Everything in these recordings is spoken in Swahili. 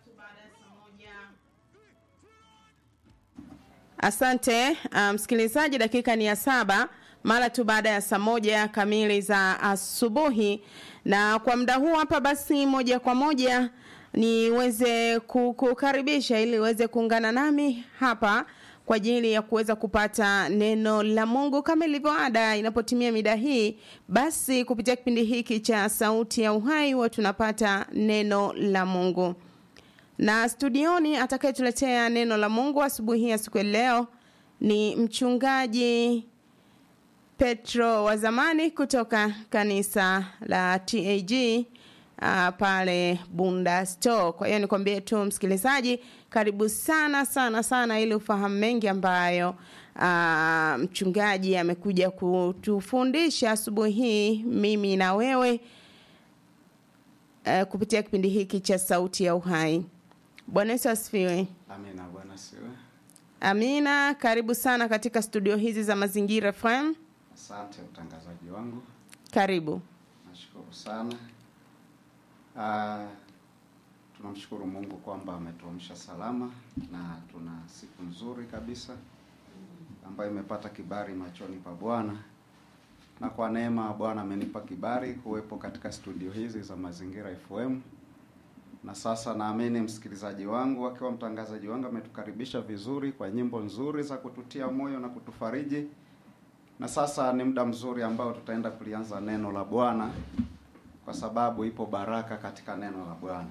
Asante msikilizaji, um, dakika ni ya saba mara tu baada ya saa moja kamili za asubuhi, na kwa muda huu hapa basi, moja kwa moja niweze kukaribisha ili uweze kuungana nami hapa kwa ajili ya kuweza kupata neno la Mungu kama ilivyo ada. Inapotimia mida hii, basi kupitia kipindi hiki cha Sauti ya Uhai huwa tunapata neno la Mungu na studioni atakayetuletea neno la Mungu asubuhi ya siku ya leo ni mchungaji Petro wa zamani kutoka kanisa la TAG uh, pale Bunda Store. Kwa hiyo nikwambie tu msikilizaji, karibu sana sana sana ili ufahamu mengi ambayo uh, mchungaji amekuja kutufundisha asubuhi hii mimi na wewe uh, kupitia kipindi hiki cha Sauti ya Uhai. Bwana Yesu asifiwe. Amina, Bwana asifiwe. Amina, karibu sana katika studio hizi za Mazingira FM. Asante utangazaji wangu, Karibu. nashukuru sana. Uh, tunamshukuru Mungu kwamba ametuamsha salama na tuna siku nzuri kabisa ambayo imepata kibali machoni pa Bwana, na kwa neema Bwana amenipa kibali kuwepo katika studio hizi za Mazingira FM na sasa naamini msikilizaji wangu akiwa mtangazaji wangu ametukaribisha vizuri kwa nyimbo nzuri za kututia moyo na kutufariji, na sasa ni muda mzuri ambao tutaenda kulianza neno la Bwana kwa sababu ipo baraka katika neno la Bwana.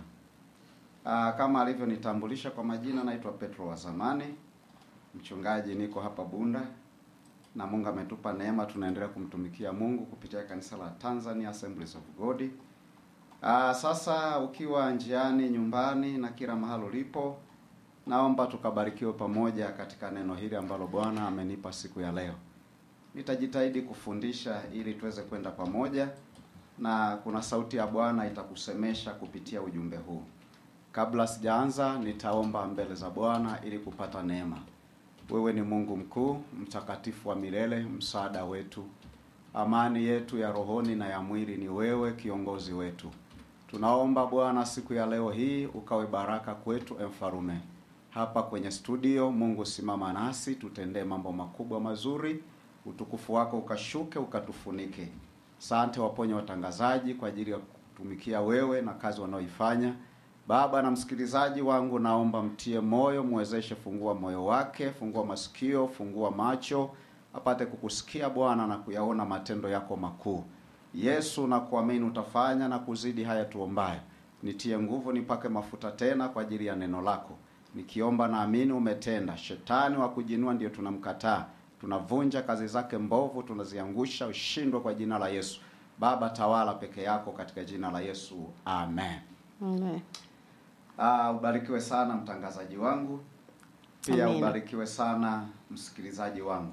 Aa, kama alivyonitambulisha kwa majina, naitwa Petro wa zamani, mchungaji, niko hapa Bunda na Mungu ametupa neema, tunaendelea kumtumikia Mungu kupitia kanisa la Tanzania Assemblies of God. Aa, sasa ukiwa njiani, nyumbani na kila mahali ulipo, naomba tukabarikiwe pamoja katika neno hili ambalo Bwana amenipa siku ya leo. Nitajitahidi kufundisha ili tuweze kwenda pamoja, na kuna sauti ya Bwana itakusemesha kupitia ujumbe huu. Kabla sijaanza, nitaomba mbele za Bwana ili kupata neema. Wewe ni Mungu mkuu, mtakatifu wa milele, msaada wetu, amani yetu ya rohoni na ya mwili ni wewe, kiongozi wetu. Tunaomba Bwana siku ya leo hii ukawe baraka kwetu, emfarume hapa kwenye studio. Mungu simama nasi, tutendee mambo makubwa mazuri, utukufu wako ukashuke, ukatufunike. Sante waponye watangazaji kwa ajili ya kutumikia wewe na kazi wanaoifanya. Baba na msikilizaji wangu, naomba mtie moyo, mwezeshe, fungua moyo wake, fungua masikio, fungua macho, apate kukusikia Bwana na kuyaona matendo yako makuu. Yesu na kuamini utafanya na kuzidi haya tuombayo. Nitie nguvu, nipake mafuta tena kwa ajili ya neno lako. Nikiomba naamini umetenda. Shetani wa kujinua ndio tunamkataa, tunavunja kazi zake mbovu, tunaziangusha, ushindwe kwa jina la Yesu. Baba, tawala peke yako katika jina la Yesu, amen. Amen. Ah, ubarikiwe sana mtangazaji wangu, pia Amina. ubarikiwe sana msikilizaji wangu.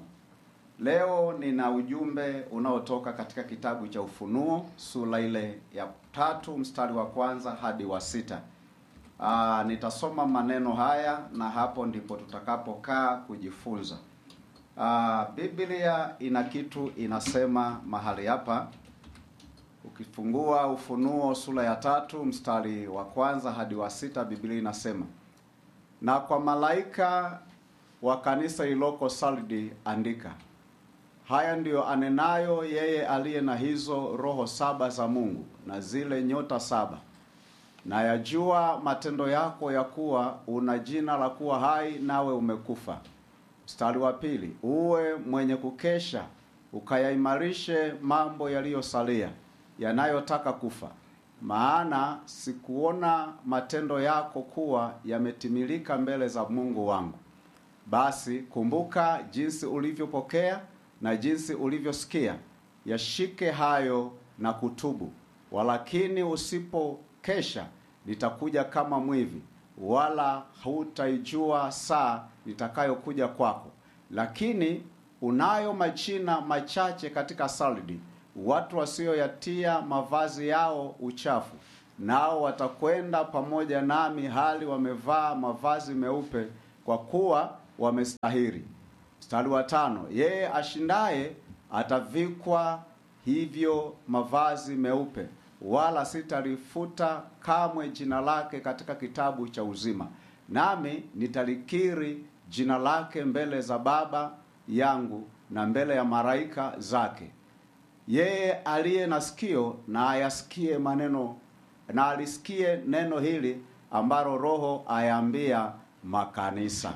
Leo nina ujumbe unaotoka katika kitabu cha Ufunuo sura ile ya tatu mstari wa kwanza hadi wa sita. Aa, nitasoma maneno haya na hapo ndipo tutakapokaa kujifunza. Aa, Biblia ina kitu inasema mahali hapa. Ukifungua Ufunuo sura ya tatu mstari wa kwanza hadi wa sita, Biblia inasema na kwa malaika wa kanisa iloko Sardi andika, haya ndiyo anenayo yeye aliye na hizo roho saba za Mungu na zile nyota saba. Na yajua matendo yako ya kuwa una jina la kuwa hai, nawe umekufa. Mstari wa pili, uwe mwenye kukesha, ukayaimarishe mambo yaliyosalia yanayotaka kufa, maana sikuona matendo yako kuwa yametimilika mbele za Mungu wangu. Basi kumbuka jinsi ulivyopokea na jinsi ulivyosikia, yashike hayo na kutubu. Walakini usipokesha, nitakuja kama mwivi, wala hutaijua saa nitakayokuja kwako. Lakini unayo majina machache katika Sardi, watu wasioyatia mavazi yao uchafu, nao watakwenda pamoja nami hali wamevaa mavazi meupe, kwa kuwa wamestahiri. Mstari wa tano, yeye ashindaye atavikwa hivyo mavazi meupe, wala sitalifuta kamwe jina lake katika kitabu cha uzima, nami nitalikiri jina lake mbele za Baba yangu na mbele ya malaika zake. Yeye aliye na sikio na ayasikie maneno na alisikie neno hili ambalo Roho ayaambia makanisa.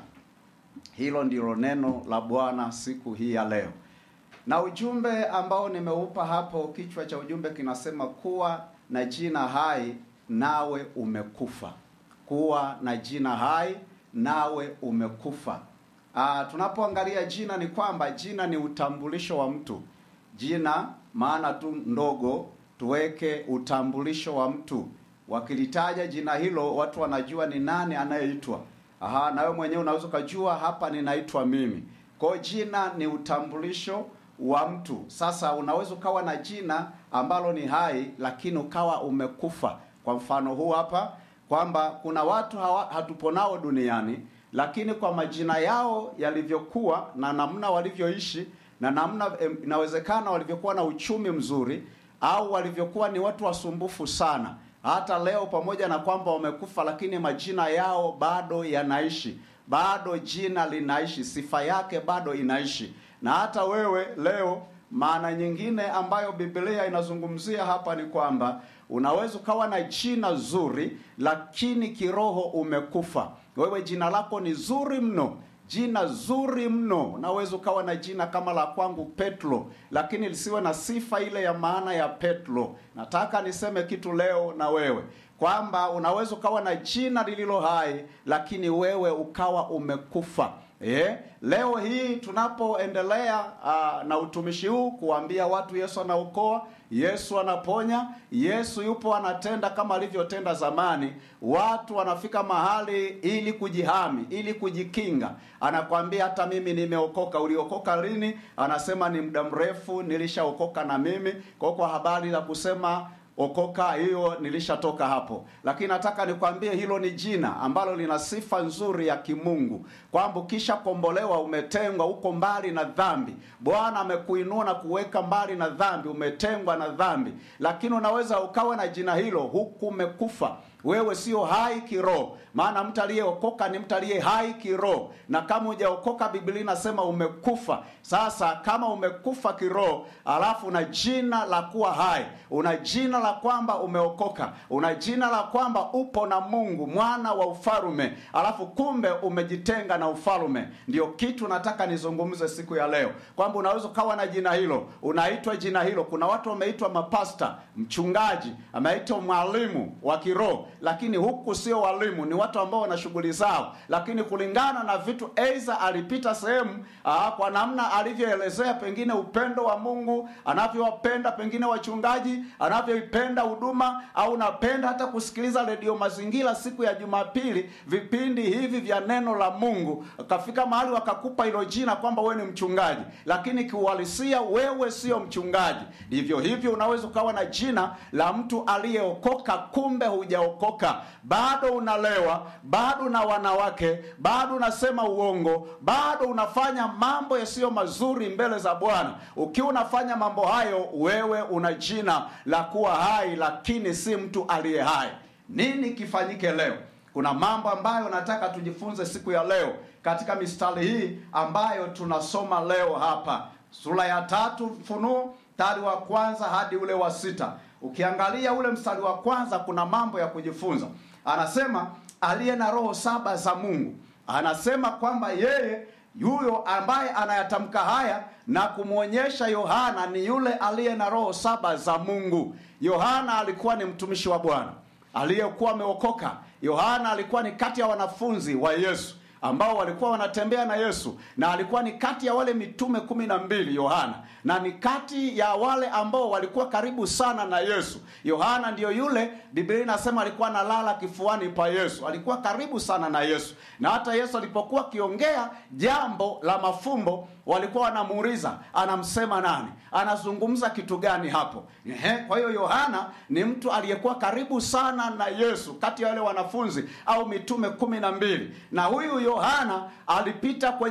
Hilo ndilo neno la Bwana siku hii ya leo, na ujumbe ambao nimeupa hapo, kichwa cha ujumbe kinasema kuwa na jina hai nawe umekufa. Kuwa na jina hai nawe umekufa. Ah, tunapoangalia jina ni kwamba jina ni utambulisho wa mtu. Jina maana tu ndogo, tuweke utambulisho wa mtu. Wakilitaja jina hilo, watu wanajua ni nani anayeitwa. Aha, na wewe mwenyewe unaweza ukajua hapa ninaitwa mimi. Kwa hiyo jina ni utambulisho wa mtu. Sasa unaweza ukawa na jina ambalo ni hai, lakini ukawa umekufa. Kwa mfano huu hapa kwamba kuna watu hawa, hatupo nao duniani, lakini kwa majina yao yalivyokuwa na namna walivyoishi na namna em, inawezekana walivyokuwa na uchumi mzuri au walivyokuwa ni watu wasumbufu sana hata leo pamoja na kwamba wamekufa, lakini majina yao bado yanaishi, bado jina linaishi, sifa yake bado inaishi. Na hata wewe leo, maana nyingine ambayo Biblia inazungumzia hapa ni kwamba unaweza ukawa na jina zuri, lakini kiroho umekufa. Wewe jina lako ni zuri mno jina zuri mno. Unaweza ukawa na jina kama la kwangu Petro, lakini lisiwe na sifa ile ya maana ya Petro. Nataka niseme kitu leo na wewe kwamba unaweza ukawa na jina lililo hai, lakini wewe ukawa umekufa. Eh, leo hii tunapoendelea uh, na utumishi huu kuambia watu Yesu anaokoa, Yesu anaponya, Yesu yupo anatenda kama alivyotenda zamani. Watu wanafika mahali ili kujihami, ili kujikinga. Anakwambia hata mimi nimeokoka. Uliokoka lini? Anasema ni muda mrefu, nilishaokoka na mimi. Kwa kwa habari za kusema okoka hiyo nilishatoka hapo, lakini nataka nikwambie hilo ni jina ambalo lina sifa nzuri ya kimungu, kwamba ukisha kombolewa, umetengwa, uko mbali na dhambi. Bwana amekuinua na kuweka mbali na dhambi, umetengwa na dhambi, lakini unaweza ukawa na jina hilo huku umekufa wewe sio hai kiroho, maana mtu aliyeokoka ni mtu aliye hai kiroho, na kama hujaokoka, Biblia inasema umekufa. Sasa kama umekufa kiroho, alafu una jina la kuwa hai, una jina la kwamba umeokoka, una jina la kwamba upo na Mungu, mwana wa ufalume, alafu kumbe umejitenga na ufalume. Ndio kitu nataka nizungumze siku ya leo, kwamba unaweza ukawa na jina hilo, unaitwa jina hilo. Kuna watu wameitwa mapasta, mchungaji, ameitwa mwalimu wa kiroho lakini huku sio walimu, ni watu ambao wana shughuli zao, lakini kulingana na vitu aidha alipita sehemu aa, kwa namna alivyoelezea pengine upendo wa Mungu, anavyowapenda pengine wachungaji, anavyoipenda huduma, au napenda hata kusikiliza redio Mazingira siku ya Jumapili, vipindi hivi vya neno la Mungu, kafika mahali wakakupa hilo jina kwamba wewe ni mchungaji, lakini kiuhalisia wewe sio mchungaji. Ndivyo hivyo unaweza ukawa na jina la mtu aliyeokoka, kumbe hujaokoka bado unalewa, bado na wanawake, bado unasema uongo, bado unafanya mambo yasiyo mazuri mbele za Bwana. Ukiwa unafanya mambo hayo, wewe una jina la kuwa hai, lakini si mtu aliye hai. Nini kifanyike leo? Kuna mambo ambayo nataka tujifunze siku ya leo katika mistari hii ambayo tunasoma leo hapa, sura ya tatu Funuo, mstari wa kwanza hadi ule wa sita. Ukiangalia ule mstari wa kwanza kuna mambo ya kujifunza. Anasema aliye na roho saba za Mungu, anasema kwamba yeye yuyo ambaye anayatamka haya na kumwonyesha Yohana ni yule aliye na roho saba za Mungu. Yohana alikuwa ni mtumishi wa Bwana aliyekuwa ameokoka. Yohana alikuwa ni kati ya wanafunzi wa Yesu ambao walikuwa wanatembea na Yesu na alikuwa ni kati ya wale mitume kumi na mbili Yohana, na ni kati ya wale ambao walikuwa karibu sana na Yesu. Yohana ndiyo yule Biblia inasema alikuwa analala kifuani pa Yesu, alikuwa karibu sana na Yesu, na hata Yesu alipokuwa akiongea jambo la mafumbo walikuwa wanamuuliza anamsema nani, anazungumza kitu gani hapo? Ehe, kwa hiyo Yohana ni mtu aliyekuwa karibu sana na Yesu kati ya wale wanafunzi au mitume kumi na mbili, na huyu Yohana alipita kwenye msuko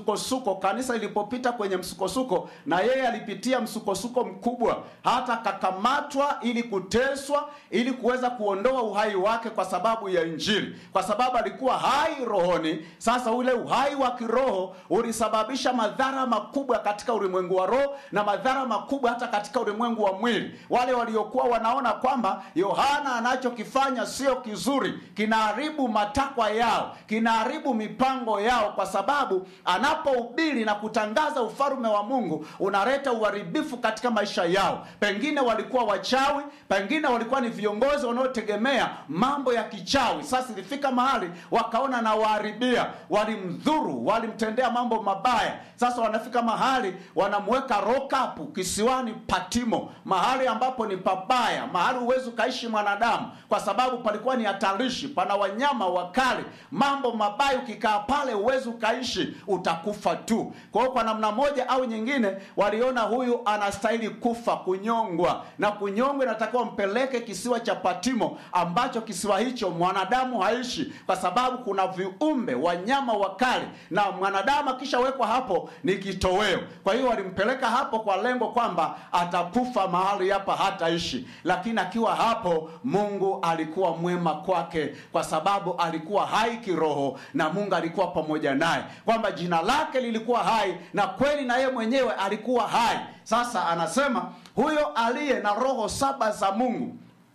msukosuko kanisa ilipopita kwenye msukosuko na yeye alipitia msukosuko mkubwa hata akakamatwa ili kuteswa ili kuweza kuondoa uhai wake kwa sababu ya injili kwa sababu alikuwa hai rohoni sasa ule uhai wa kiroho ulisababisha madhara makubwa katika ulimwengu wa roho na madhara makubwa hata katika ulimwengu wa mwili wale waliokuwa wanaona kwamba yohana anachokifanya sio kizuri kinaharibu matakwa yao kinaharibu mipango yao kwa sababu anapohubiri na kutangaza ufalme wa mungu unaleta uharibifu katika maisha yao pengine walikuwa wachawi pengine walikuwa ni viongozi wanaotegemea mambo ya kichawi sasa ilifika mahali wakaona na waharibia walimdhuru walimtendea mambo mabaya sasa wanafika mahali wanamweka rokapu kisiwani patimo mahali ambapo ni pabaya mahali huwezi ukaishi mwanadamu kwa sababu palikuwa ni hatarishi pana wanyama wakali mambo mabaya ukikaa pale huwezi ukaishi utakufa tu kwa hiyo kwa namna moja au nyingine waliona huyu anastahili kufa kunyongwa na kunyongwa inatakiwa mpeleke kisiwa cha patimo ambacho kisiwa hicho mwanadamu haishi kwa sababu kuna viumbe wanyama wakali na mwanadamu akishawekwa hapo ni kitoweo kwa hiyo walimpeleka hapo kwa lengo kwamba atakufa mahali hapa hataishi lakini akiwa hapo mungu alikuwa mwema kwake kwa sababu alikuwa hai kiroho na mungu alikuwa pamoja naye kwamba jina lake lilikuwa hai na kweli na yeye mwenyewe alikuwa hai sasa anasema huyo aliye na roho saba za mungu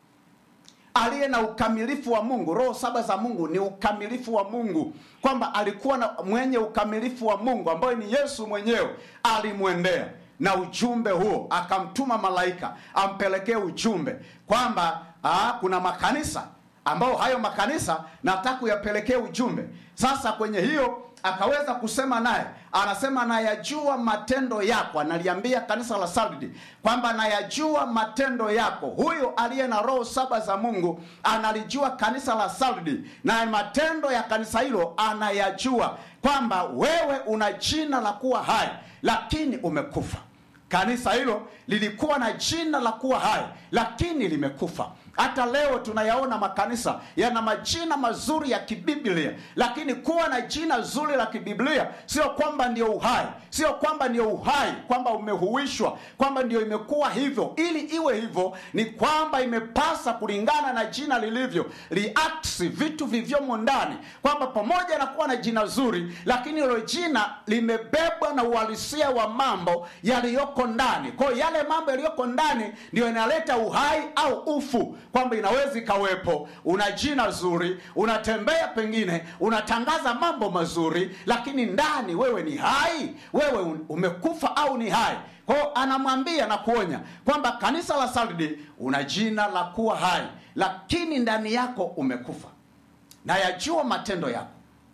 aliye na ukamilifu wa mungu roho saba za mungu ni ukamilifu wa mungu kwamba alikuwa na mwenye ukamilifu wa mungu ambayo ni yesu mwenyewe alimwendea na ujumbe huo akamtuma malaika ampelekee ujumbe kwamba aa, kuna makanisa ambao hayo makanisa nataka kuyapelekee ujumbe sasa kwenye hiyo akaweza kusema naye anasema nayajua matendo yako analiambia kanisa la sardi kwamba nayajua matendo yako huyo aliye na roho saba za mungu analijua kanisa la sardi na matendo ya kanisa hilo anayajua kwamba wewe una jina la kuwa hai lakini umekufa kanisa hilo lilikuwa na jina la kuwa hai lakini limekufa hata leo tunayaona makanisa yana majina mazuri ya kibiblia lakini kuwa na jina zuri la kibiblia sio kwamba ndio uhai sio kwamba ndio uhai kwamba umehuishwa kwamba ndio imekuwa hivyo ili iwe hivyo ni kwamba imepasa kulingana na jina lilivyo liaksi vitu vivyomo ndani kwamba pamoja na kuwa na jina zuri lakini hilo jina limebebwa na uhalisia wa mambo yaliyoko ndani kwayo yale mambo yaliyoko ndani ndio inaleta uhai au ufu kwamba inaweza ikawepo una jina zuri unatembea pengine unatangaza mambo mazuri lakini ndani wewe ni hai wewe umekufa au ni hai kwao anamwambia na kuonya kwamba kanisa la sardi una jina la kuwa hai lakini ndani yako umekufa na yajua matendo yako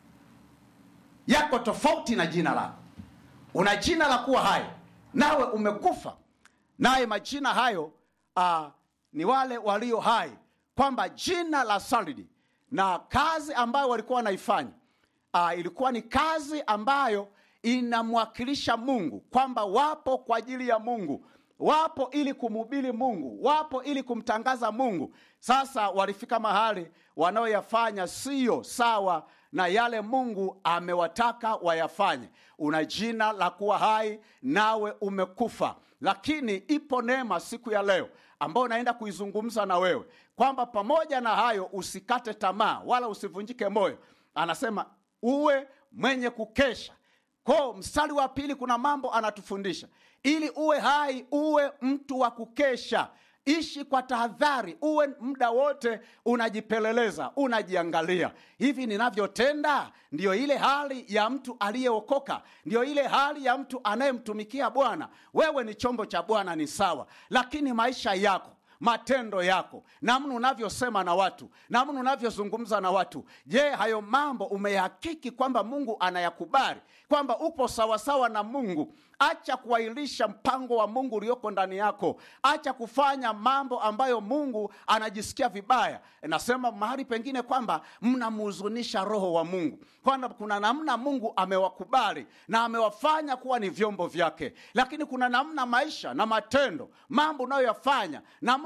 yako tofauti na jina lako una jina la kuwa hai nawe umekufa naye majina hayo uh, ni wale walio hai kwamba jina la sardi na kazi ambayo walikuwa wanaifanya uh, ilikuwa ni kazi ambayo inamwakilisha mungu kwamba wapo kwa ajili ya mungu wapo ili kumhubiri mungu wapo ili kumtangaza mungu sasa walifika mahali wanaoyafanya siyo sawa na yale mungu amewataka wayafanye una jina la kuwa hai nawe umekufa lakini ipo neema siku ya leo ambayo naenda kuizungumza na wewe kwamba pamoja na hayo usikate tamaa wala usivunjike moyo anasema uwe mwenye kukesha ko mstari wa pili kuna mambo anatufundisha ili uwe hai uwe mtu wa kukesha ishi kwa tahadhari uwe muda wote unajipeleleza unajiangalia hivi ninavyotenda ndiyo ile hali ya mtu aliyeokoka ndiyo ile hali ya mtu anayemtumikia bwana wewe ni chombo cha bwana ni sawa lakini maisha yako matendo yako namna unavyosema na watu namna unavyozungumza na watu je hayo mambo umeyahakiki kwamba mungu anayakubali kwamba upo sawasawa na mungu acha kuahirisha mpango wa mungu ulioko ndani yako acha kufanya mambo ambayo mungu anajisikia vibaya nasema mahali pengine kwamba mnamhuzunisha roho wa mungu kwamba kuna namna mungu amewakubali na amewafanya kuwa ni vyombo vyake lakini kuna namna maisha na matendo mambo unayoyafanya namna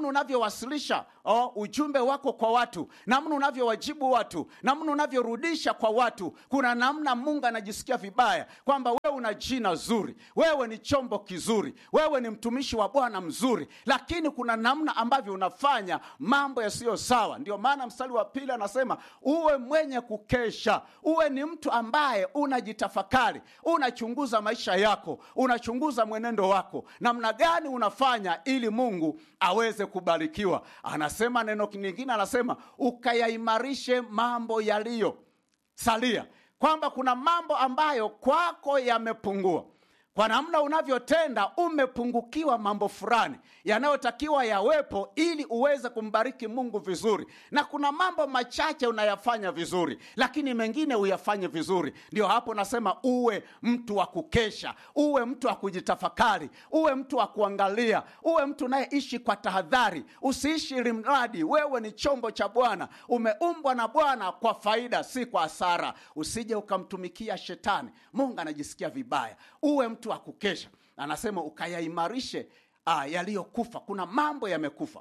namna unavyowasilisha oh, ujumbe wako kwa watu namna unavyowajibu watu namna unavyorudisha kwa watu kuna namna mungu anajisikia vibaya kwamba wewe una jina zuri wewe ni chombo kizuri wewe ni mtumishi wa bwana mzuri lakini kuna namna ambavyo unafanya mambo yasiyo sawa ndio maana mstari wa pili anasema uwe mwenye kukesha uwe ni mtu ambaye unajitafakari unachunguza maisha yako unachunguza mwenendo wako namna gani unafanya ili mungu aweze kubarikiwa anasema neno lingine anasema ukayaimarishe mambo yaliyo salia kwamba kuna mambo ambayo kwako yamepungua kwa namna unavyotenda umepungukiwa mambo fulani yanayotakiwa yawepo ili uweze kumbariki mungu vizuri na kuna mambo machache unayafanya vizuri lakini mengine uyafanye vizuri ndio hapo nasema uwe mtu wa kukesha uwe mtu wa kujitafakari uwe mtu wa kuangalia uwe mtu unayeishi kwa tahadhari usiishi limradi wewe ni chombo cha bwana umeumbwa na bwana kwa faida si kwa hasara usije ukamtumikia shetani mungu anajisikia vibaya uwe mtu wa kukesha anasema ukayaimarishe uh, yaliyokufa kuna mambo yamekufa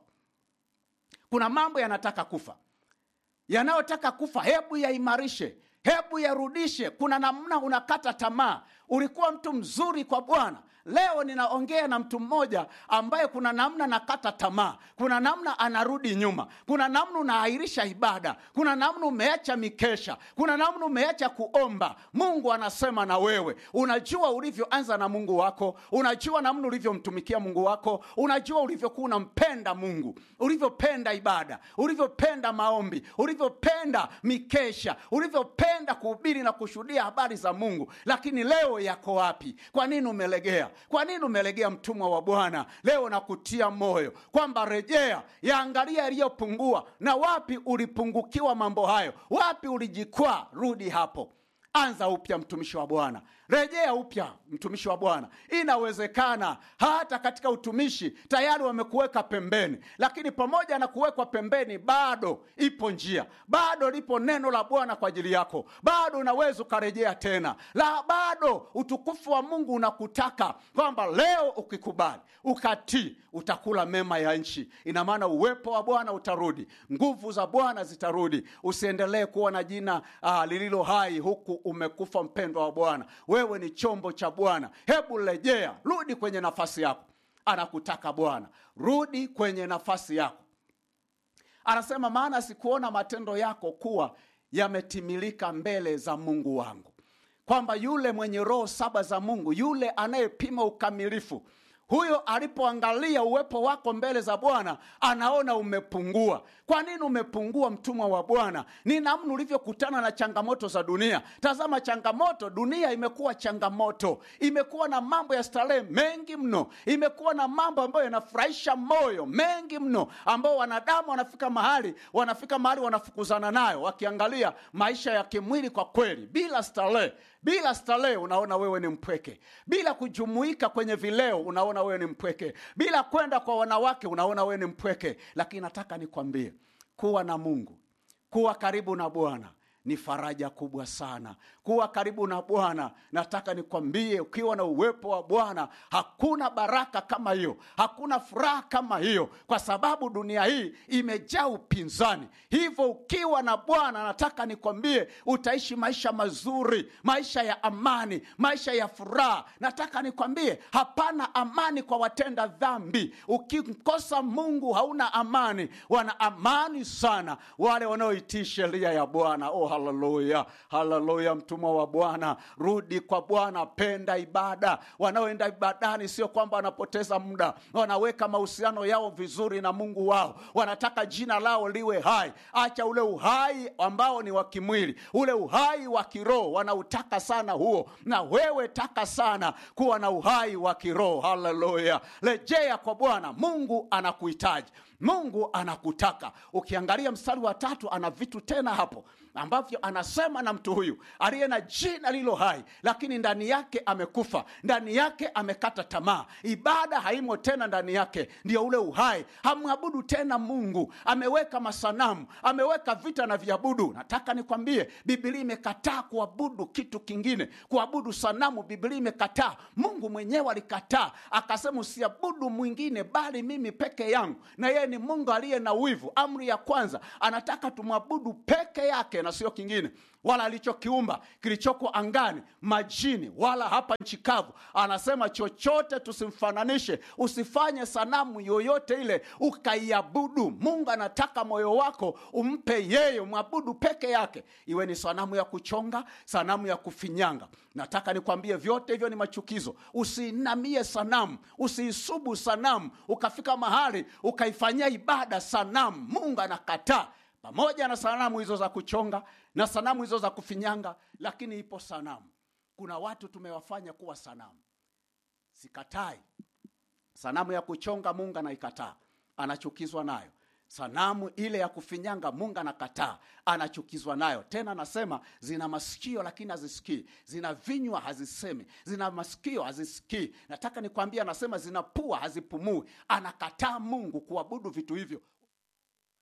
kuna mambo yanataka kufa yanayotaka kufa hebu yaimarishe hebu yarudishe kuna namna unakata tamaa ulikuwa mtu mzuri kwa bwana leo ninaongea na mtu mmoja ambaye kuna namna nakata tamaa kuna namna anarudi nyuma kuna namna unaahirisha ibada kuna namna umeacha mikesha kuna namna umeacha kuomba mungu anasema na wewe unajua ulivyoanza na mungu wako unajua namna ulivyomtumikia mungu wako unajua ulivyokuwa unampenda mungu ulivyopenda ibada ulivyopenda maombi ulivyopenda mikesha ulivyopenda kuhubiri na kushuhudia habari za mungu lakini leo yako wapi kwa nini umelegea kwa nini umelegea mtumwa wa bwana leo nakutia moyo kwamba rejea yaangalia yaliyopungua na wapi ulipungukiwa mambo hayo wapi ulijikwaa rudi hapo anza upya mtumishi wa bwana rejea upya mtumishi wa bwana inawezekana hata katika utumishi tayari wamekuweka pembeni lakini pamoja na kuwekwa pembeni bado ipo njia bado lipo neno la bwana kwa ajili yako bado unaweza ukarejea tena la bado utukufu wa mungu unakutaka kwamba leo ukikubali ukatii utakula mema ya nchi ina maana uwepo wa bwana utarudi nguvu za bwana zitarudi usiendelee kuwa na jina uh, lililo hai huku umekufa mpendwa wa bwana wewe ni chombo cha bwana hebu rejea rudi kwenye nafasi yako anakutaka bwana rudi kwenye nafasi yako anasema maana sikuona matendo yako kuwa yametimilika mbele za mungu wangu kwamba yule mwenye roho saba za mungu yule anayepima ukamilifu huyo alipoangalia uwepo wako mbele za bwana anaona umepungua kwa nini umepungua mtumwa wa bwana ni namna ulivyokutana na changamoto za dunia tazama changamoto dunia imekuwa changamoto imekuwa na mambo ya starehe mengi mno imekuwa na mambo ambayo yanafurahisha moyo mengi mno ambao wanadamu wanafika mahali wanafika mahali wanafukuzana nayo wakiangalia maisha ya kimwili kwa kweli bila starehe bila starehe unaona wewe ni mpweke bila kujumuika kwenye vileo unaona wewe ni mpweke bila kwenda kwa wanawake unaona wewe ni mpweke lakini nataka nikwambie kuwa na mungu kuwa karibu na bwana ni faraja kubwa sana kuwa karibu na bwana nataka nikwambie ukiwa na uwepo wa bwana hakuna baraka kama hiyo hakuna furaha kama hiyo kwa sababu dunia hii imejaa upinzani hivyo ukiwa na bwana nataka nikwambie utaishi maisha mazuri maisha ya amani maisha ya furaha nataka nikwambie hapana amani kwa watenda dhambi ukimkosa mungu hauna amani wana amani sana wale wanaoitii sheria ya bwana oh, haleluya haleluya mtumwa wa bwana rudi kwa bwana penda ibada wanaoenda ibadani sio kwamba wanapoteza muda wanaweka mahusiano yao vizuri na mungu wao wanataka jina lao liwe hai acha ule uhai ambao ni wa kimwili ule uhai wa kiroho wanautaka sana huo na wewe taka sana kuwa na uhai wa kiroho haleluya rejea kwa bwana mungu anakuhitaji mungu anakutaka ukiangalia mstari wa tatu ana vitu tena hapo ambavyo anasema na mtu huyu aliye na jina lilo hai lakini ndani yake amekufa ndani yake amekata tamaa ibada haimo tena ndani yake ndio ule uhai hamwabudu tena mungu ameweka masanamu ameweka vita na viabudu nataka nikwambie bibilia imekataa kuabudu kitu kingine kuabudu sanamu bibilia imekataa mungu mwenyewe alikataa akasema usiabudu mwingine bali mimi peke yangu na yeye ni mungu aliye na wivu amri ya kwanza anataka tumwabudu peke yake na sio kingine wala alichokiumba kilichoko angani majini wala hapa nchi kavu anasema chochote tusimfananishe usifanye sanamu yoyote ile ukaiabudu mungu anataka moyo wako umpe yeye mwabudu peke yake iwe ni sanamu ya kuchonga sanamu ya kufinyanga nataka nikwambie vyote hivyo ni machukizo usiinamie sanamu usiisubu sanamu ukafika mahali ukaifanyia ibada sanamu mungu anakataa pamoja na sanamu hizo za kuchonga na sanamu hizo za kufinyanga lakini ipo sanamu kuna watu tumewafanya kuwa sanamu sikatai sanamu ya kuchonga mungu anaikataa anachukizwa nayo sanamu ile ya kufinyanga mungu anakataa anachukizwa nayo tena anasema zina masikio lakini hazisikii zina vinywa hazisemi zina masikio hazisikii nataka nikwambia anasema zina pua hazipumui anakataa mungu kuabudu vitu hivyo